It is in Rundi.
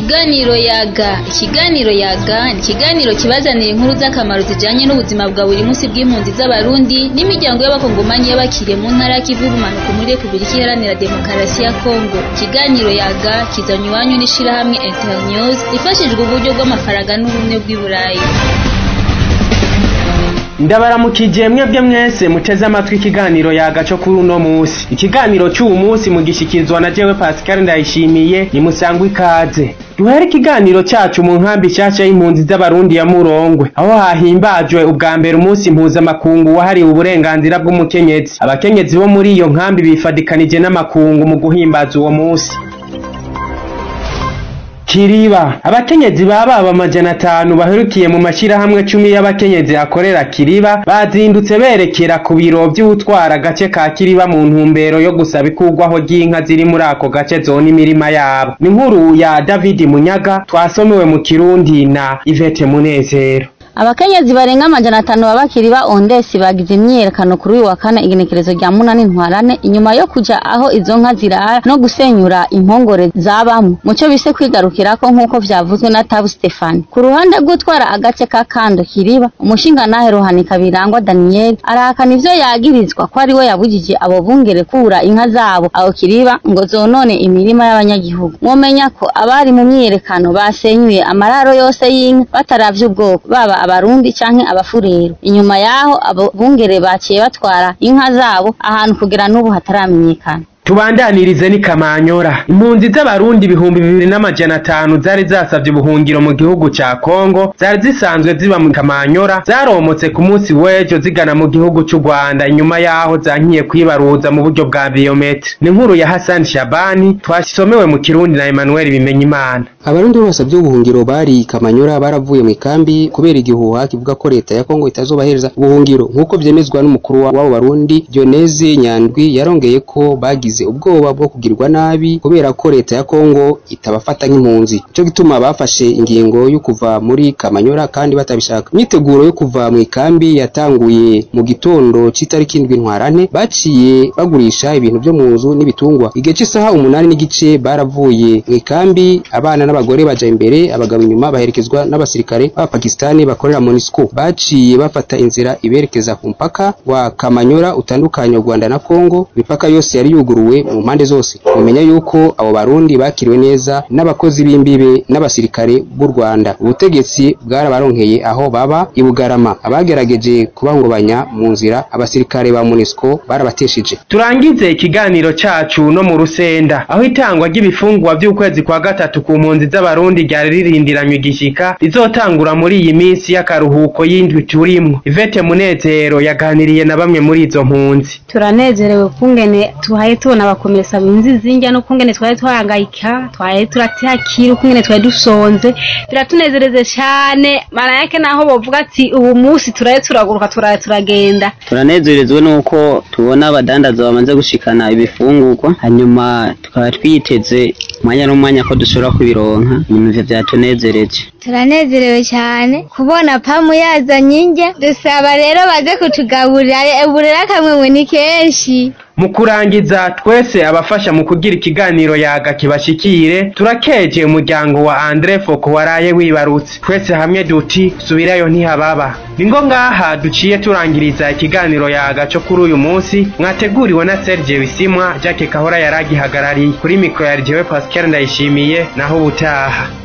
Ikiganiro yaga ikiganiro yaga ni ikiganiro kibazanira inkuru z'akamaro zijanye n'ubuzima bwa buri munsi bw'impunzi z'abarundi n'imiryango y'abakongomanyi y'abakiriye mu ntara y'ikivu y'ubumanuko muri repubulika iharanira demokarasi ya kongo ikiganiro yaga kizanye iwanyu n'ishirahamwe internews rifashijwe uburyo bw'amafaranga n'ubumwe bw'i burayi ndabaramukije mwebwe mwese muteze amatwi ikiganiro yagaco kuri uno musi ikiganiro c'uwu musi mugishikirizwa na jewe pascal ndayishimiye nimusangwa ikaze duhere ikiganiro cacu mu nkambi nshasha y'impunzi z'abarundi ya murongwe aho hahimbajwe ubwa mbere umunsi mpuzamakungu wahariwe uburenganzira bw'umukenyezi abakenyezi bo muri iyo nkambi bifadikanije n'amakungu mu guhimbaza uwo musi Kiriba abakenyezi bababa amajana atanu baherukiye mu mashirahamwe cumi y'abakenyezi akorera Kiriba bazindutse berekera ku biro vy'utwara agace ka Kiriba mu ntumbero yo gusaba ikurwaho ry'inka ziri muri ako gace zona imirima yabo ni inkuru ya David Munyaga twasomewe mu Kirundi na Ivete Munezero abakenyezi barenga amajana atanu babakiriba ondesi bagize imyiyerekano kuri uyu wa kane igenekerezo rya munani ntwarane inyuma yo kuja aho izo nka zirara no gusenyura impongore zabamwo muco bise kwigarukirako nk'uko vyavuzwe na tabu stefani ku ruhande rw'utwara agace ka kando kiriba umushingantahe ruhanika birangwa daniyeli arahakana ivyo yagirizwa ko ari we yabujije abo bungere kura inka zabo aho kiriba ngo zonone imirima y'abanyagihugu mwomenya ko abari mu myiyerekano basenyuye amararo yose y'inka bataravye ubwoko baba abarundi canke abafurero inyuma yaho abo bungere baciye batwara inka zabo ahantu kugera n'ubu hataramenyekana tubandanirize ni kamanyora impunzi z'abarundi ibihumbi bibiri n'amajana atanu zari zasavye ubuhungiro mu gihugu ca kongo zari zisanzwe ziba mu kamanyora zaromotse ku munsi w'ejo zigana mu gihugu c'u rwanda inyuma yaho zankiye kwibaruza mu buryo bwa biyometri ni inkuru ya hasani shabani twasomewe mu kirundi na emmanuel bimenyimana abarundi basavye ubuhungiro bari kamanyora baravuye mu ikambi kubera igihuha kivuga ko leta ya kongo itazobahereza ubuhungiro nk'uko vyemezwa n'umukuru w'abo barundi dioneze nyandwi yarongeye ko bagize ubwoba bwo kugirwa nabi kubera ko leta ya kongo itabafata nk'impunzi ico gituma bafashe ingingo yo kuva muri kamanyora kandi batabishaka imyiteguro yo kuva mu ikambi yatanguye mu gitondo c'itariki indwi ntwarane baciye bagurisha ibintu vyo mu nzu n'ibitungwa igihe c'isaha umunani n'igice baravuye mu ikambi abana n'abagore baja imbere abagabo inyuma baherekezwa n'abasirikare b'abapakistani bakorera MONUSCO baciye bafata inzira iberekeza ku mpaka wa Kamanyora utandukanya u Rwanda na Kongo imipaka yose yari yuguruwe mu mpande zose mumenya yuko abo barundi bakiriwe neza n'abakozi b'imbibe n'abasirikare b'u Rwanda ubutegetsi bwarabaronkeye aho baba i Bugarama abagerageje kubangobanya mu nzira abasirikare ba MONUSCO barabateshije turangize ikiganiro cacu no mu rusenda aho itangwa ry'ibifungwa vy'ukwezi kwa gatatu ku mpunzi z'abarundi ryari ririndiranywe igishika rizotangura muri iyi minsi y'akaruhuko y'indwi turimwo ivete munezero yaganiriye na bamwe muri izo mpunzi turanezerewe kungene tuhaye tubona abakomesa binzi zinjya no kungene twari twahangayika twaye turatihakira ukungene twari dusonze biratunezereze cyane mara yake naho bavuga ati ubu munsi turaye turaguruka turaye turagenda turanezerezwe nuko tubona abadandaza bamaze gushikana ibifungurwa hanyuma tukaba twiteze umwanya n'umwanya ko dushobora kubironka ibintu ivyo vyatunezereje turanezerewe cyane kubona pamu yazanye indya dusaba rero baze kutugaburira ubu rero akamwemwe ni kenshi mu kurangiza twese abafasha mu kugira ikiganiro yaga kibashikire turakeje umuryango wa Andre Foko waraye wibarutse twese hamwe duti subirayo ntihababa ningo ngaha duciye turangiriza ikiganiro yaga cyo kuri uyu munsi mwateguriwe na Serge Bisimwa Jacques Kahora yaragihagarariye kuri mikro ya Jewe Pascal ndayishimiye naho ubutaha